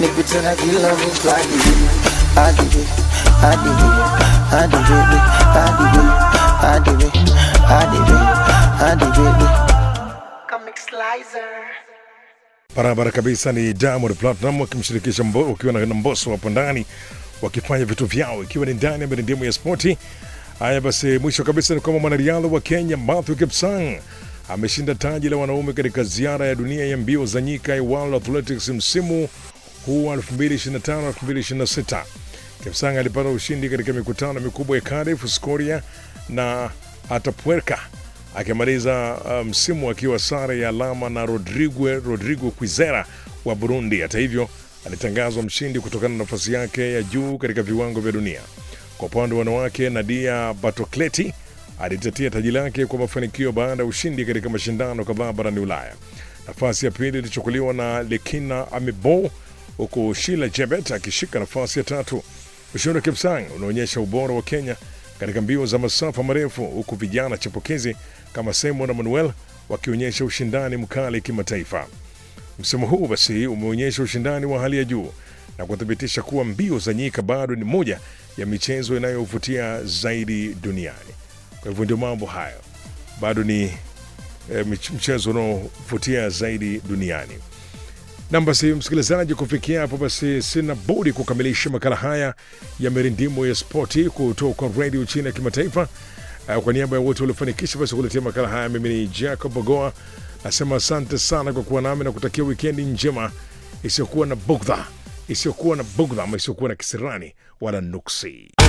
nipite na kila mtu hadi hadi hadi hadi baby hadi hadi hadi hadi baby Comic Slicer Barabara kabisa ni Diamond Platinum wakimshirikisha Mbo, ukiwa na Mbosso hapo ndani wakifanya vitu vyao ikiwa ni ndani ya mirindimu ya spoti. Haya basi, mwisho kabisa ni kwamba mwanariadha wa Kenya Matthew Kipsang ameshinda taji la wanaume katika ziara ya dunia ya mbio za nyika ya World Athletics msimu huu wa 2025-2026. Kipsang alipata ushindi katika mikutano mikubwa ya Cardiff, Scoria na Atapuerca akimaliza msimu um, akiwa sare ya alama na Rodrigo, Rodrigo Kwizera wa Burundi. Hata hivyo alitangazwa mshindi kutokana na nafasi yake ya juu katika viwango vya dunia. Kwa upande wa wanawake, Nadia Batokleti alitetea taji lake kwa mafanikio baada ya ushindi katika mashindano kadhaa barani Ulaya. Nafasi ya pili ilichukuliwa na Lekina Amebo, huku Shila Jebet akishika nafasi ya tatu. Ushindi wa Kipsang unaonyesha ubora wa Kenya katika mbio za masafa marefu, huku vijana chipukizi kama Simon na Manuel wakionyesha ushindani mkali kimataifa. Msimu huu basi umeonyesha ushindani wa hali ya juu na kuthibitisha kuwa mbio za nyika bado ni moja ya michezo inayovutia zaidi duniani. Kwa hivyo ndio mambo hayo, bado ni e, mchezo unaovutia zaidi duniani. Nam basi, msikilizaji, kufikia hapo basi sina budi kukamilisha makala haya ya mirindimo ya spoti kutoka redio chini ya kimataifa. Uh, kwa niaba ya wote waliofanikisha basi kuletea makala haya, mimi ni Jacob Bogoa nasema asante sana kwa kuwa nami na kutakia wikendi njema isiyokuwa na bugdha, isiyokuwa na bugdha ama isiyokuwa na kisirani wala nuksi.